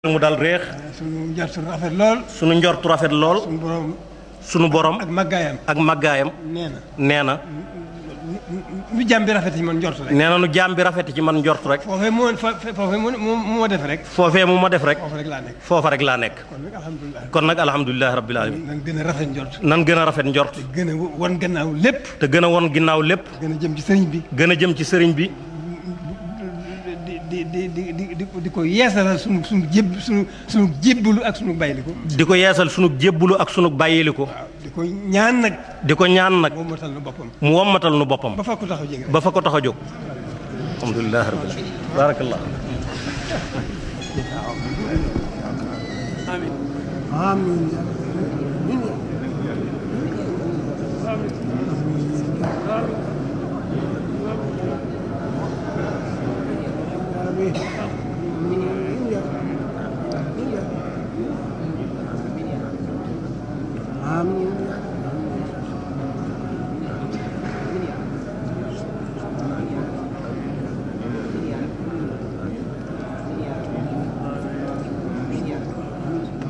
mu dal réex suñu njort rafet lool sunu njortu rafet lool suñu borom sunu borom ak màggaayam ak màggaayam nee na nee na nu jàmm bi rafet yi man njort rek nee na nu jaam bi rafet ci man njort rek foofee moo fa foofee moo moo moo def rek foofee mu ma def rek foofu rek laa nekk foofa rek laa nekk kon nag alhamdulilah kon nag alhamdulilahi rabbil alamin nan gën a rafet njort nan gën a rafet njort gën a wan gannaaw lépp te gën a won ginnaaw lépp gën a jëm ci sëriñ bi gën a jëm ci sëriñ bi di di di di di di ko yeesalal sunu sunu jéb sunu sunu jébbalu ak sunu bayliku di ko yeesal sunu jébbulu ak sunu bàyyiliku waaw di ko ñaan nag di ko ñaan nag moom moo tal na boppam mu wommatal nu boppam ba fa ko taxaw jege rek ba fa ko tax a jóg alhamdulilahi rabbil alamin barakallah Amin.